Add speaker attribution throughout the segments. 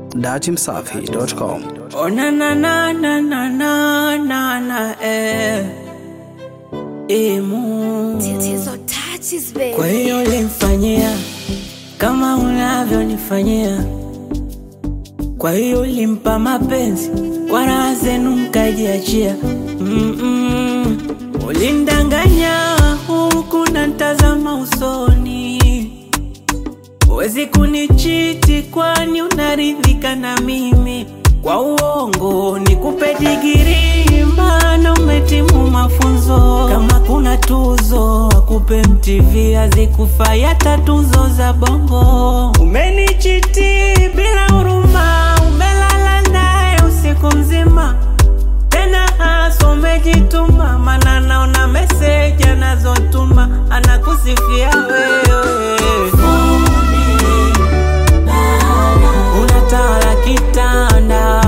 Speaker 1: datimsafi.com.
Speaker 2: Oh na na na na na na na na eh. Emu.
Speaker 3: Tatizo touches baby.
Speaker 2: Kwa hiyo ulimfanyia kama unavyonifanyia, kwa hiyo ulimpa mapenzi kwa raha zenu mkajiachia. Mm-mm. Ulindanganya huku na ntazama usoni, huwezi kunichiti kwani unaridhika na mimi. Kwa uongo nikupe digiri, maana umetimu mafunzo. Kama kuna tuzo akupe MTV, hazikufai hata tuzo za bongo. Umenichiti bila huruma, umelala naye usiku mzima tena hasa umejituma, mana naona meseji anazotuma anakusifia wewe. Unatawala kitanda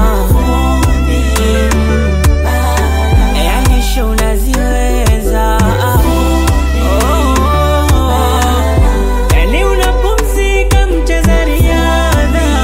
Speaker 2: yani sho unaziweza Oh. yani unapumzika mcheza riadha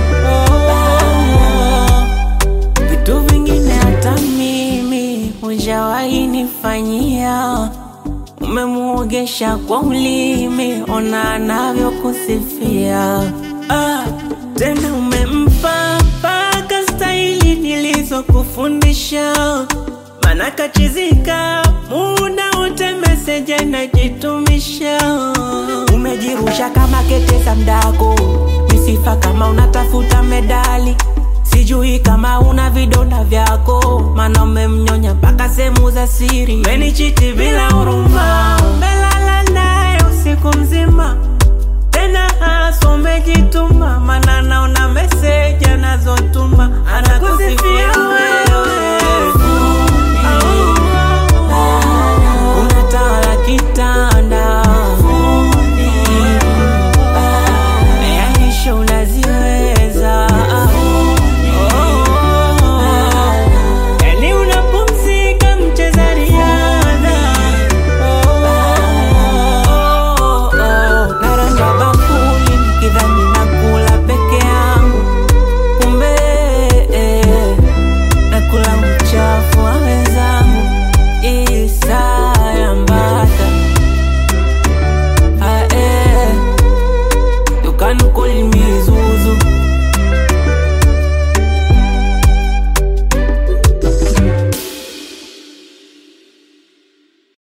Speaker 2: Oh. Vitu vingine hata mimi hujawahi nifanyia. Umemuogesha kwa ulimi, ona anavyokusifia. Ah, tena umempa mpaka staili nilizokufundisha, mana kachizika muda wote meseji anajitumisha. Umejirusha kama kete za mdako, misifa kama unatafuta medali Sijui kama una vidonda vyako, mana umemnyonya mpaka sehemu za siri. Umenichiti bila huruma, umelala naye usiku mzima, tena hasa umejituma, mana naona